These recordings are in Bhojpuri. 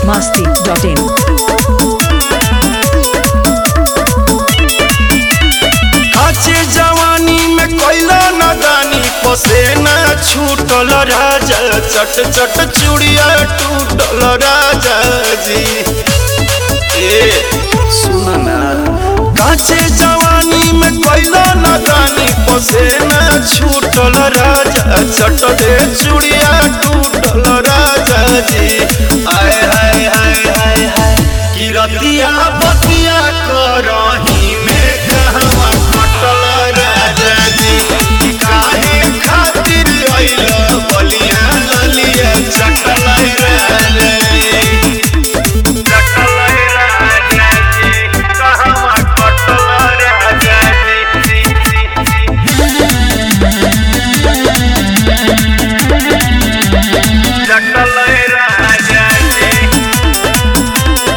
masti.in. काचे जवानी में कैला नदानी पसेना छूटल राजा चट चट चूड़िया टूटल राजा जी ए सुन ना काचे जवानी में कैला नदानी पसेना छूटल राजा चट दे चूड़िया टूटल राजा जी आय हाय हाय हाय हाय कि रतिया बतिया करही में कहवा कटल राजा जी कि काहे खातिर अइल बलिया ललिया चटल राजा जी चटल राजा जी कहवा कटल राजा जी चटल राजा जी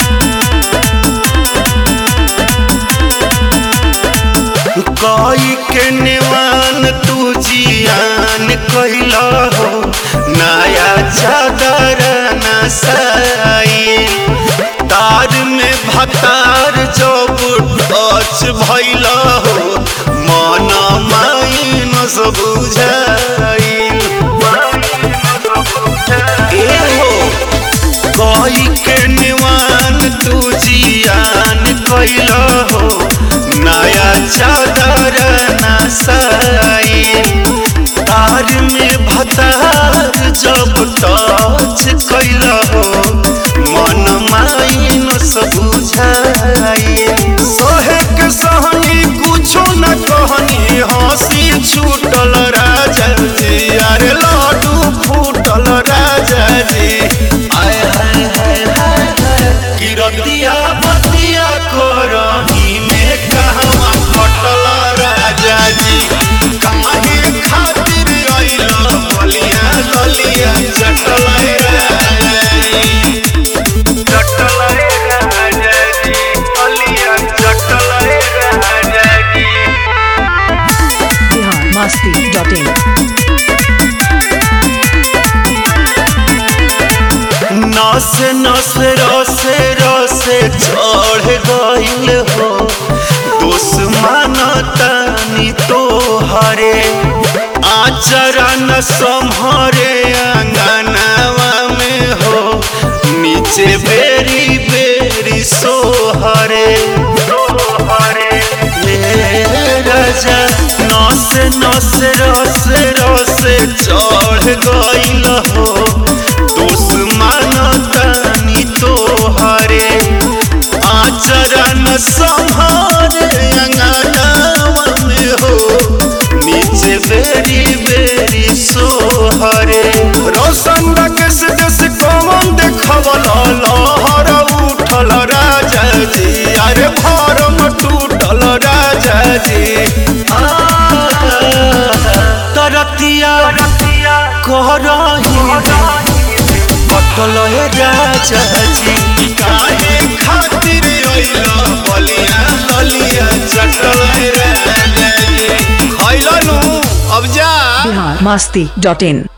कई के निवान तू जियान कैला हो नया चादर नसाई तार में भतार जब टच भैला हो मन माइन सब बुझाई ए हो कोई के निवान तू जियान कैला हो नया चादर नसाई तार में भतार जब टच कैला हो मन माइन सब बुझाई सोहे के सहनी कुछो न कहनी हंसी छूटल राजा जी अरे लाडू फूटल राजा जी आय हाय हाय हाय हाय किरतिया बतिया करही में कहवा कटल राजा जी काहे खातिर अइल बलिया ललिया चटल राजा जी चटल राजा जी बलिया चटल राजा जी Bihar masti.in. नस नस रसे रसे चढ़ गइल हो दुश्मन तनी तो हरे आचरा न संहरे अंगनावा में हो नीचे बेरी बेरी सोहरे सोहरे ए राजा नस नस रस रस चढ़ गइल हो दुश्मन तनी तोहरे आचरण संहारे अंगनावा में हो नीचे बेरी बेरी सोहरे रोशन रकेश देश कौन देखवल लहर उठल राजा जी अरे भरम टूटल राजा जी आ, तरतिया करही कटल हे राजा जी काहे खातिर अइल बलिया ललिया चटल हे राजा जी खइलनु अब जा Bihar masti.in.